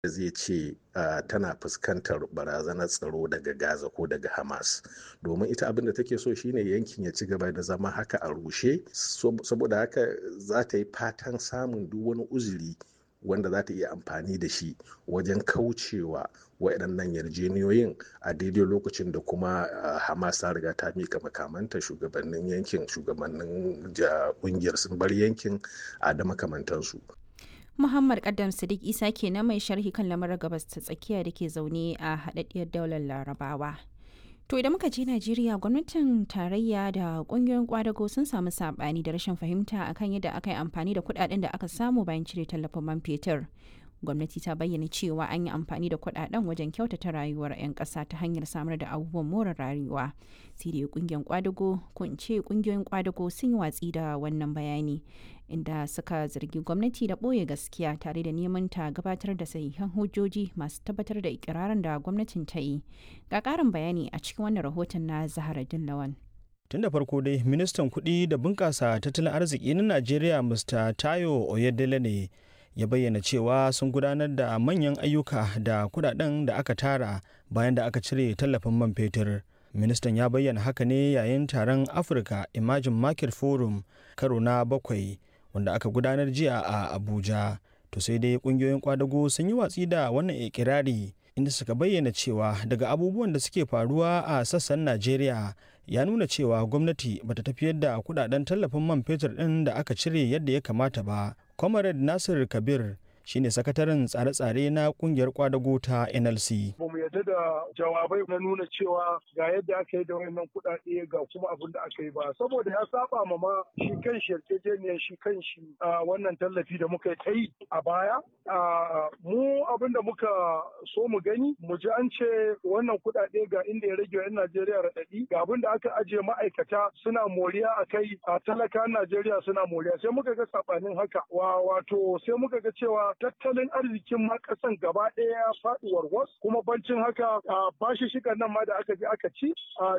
zai ce uh, tana fuskantar barazanar tsaro daga gaza ko daga hamas domin ita abin da take so shine yankin ya ci gaba da zama haka a rushe saboda haka za ta yi fatan samun duk wani uzuri wanda za ta iya amfani da shi wajen kaucewa waɗannan yarjeniyoyin a daidai lokacin da kuma hamas ta riga ta mika makamanta shugabannin yankin shugabannin ƙungiyar sun bar yankin a da makamantansu Muhammad Kaddam Sadiq Isa ke na mai sharhi kan lamarin gabas ta tsakiya da ke zaune a haɗaɗɗiyar daular Larabawa. To idan muka je Najeriya gwamnatin tarayya da ƙungiyoyin kwadago sun samu saɓani da rashin fahimta akan yadda aka yi amfani da kuɗaɗen da aka samu bayan cire tallafin man fetur. Gwamnati ta bayyana cewa an yi amfani da kuɗaɗen wajen kyautata rayuwar 'yan ƙasa ta hanyar samar da abubuwan more rayuwa. Sai dai ƙungiyar kwadago ko in ce ƙungiyoyin kwadago sun yi watsi da wannan bayani. inda suka zargi gwamnati da ɓoye gaskiya tare da neman ta gabatar da sahihan hujjoji masu tabbatar da ikirarin da gwamnatin ta yi ga ƙarin bayani a cikin wannan rahoton na zahara dillawan tun da farko dai ministan kuɗi da bunƙasa tattalin arziki na najeriya mr tayo oyedele ne ya bayyana cewa sun gudanar da manyan ayyuka da kuɗaɗen da aka tara bayan da aka cire tallafin man fetur ministan ya bayyana haka ne yayin taron africa emerging market forum karo na bakwai wanda aka gudanar jiya a abuja to sai dai kungiyoyin kwadago sun yi watsi da wannan ikirari inda suka bayyana cewa daga abubuwan da suke faruwa a sassan najeriya ya nuna cewa gwamnati bata tafiyar da kudaden tallafin man fetur din da aka cire yadda ya kamata ba comrade nasir kabir shine sakataren tsare-tsare na kungiyar kwadago ta nlc ba mu yarda da jawabai na nuna cewa ga yadda aka yi da wannan kuɗaɗe ga kuma abin da aka yi ba saboda ya saba ma ma shi kan shi yarjejeniyar shi kan shi wannan tallafi da muka yi a baya mu abin da muka so mu gani mu ji an ce wannan kuɗaɗe ga inda ya rage wa 'yan Najeriya raɗaɗi ga abin da aka ajiye ma'aikata suna moriya a kai a talakan Najeriya suna moriya sai muka ga sabanin haka wato sai muka ga cewa tattalin arzikin ma kasan gaba ɗaya ya faɗi warwas kuma bancin haka bashi shigar nan ma da aka je aka ci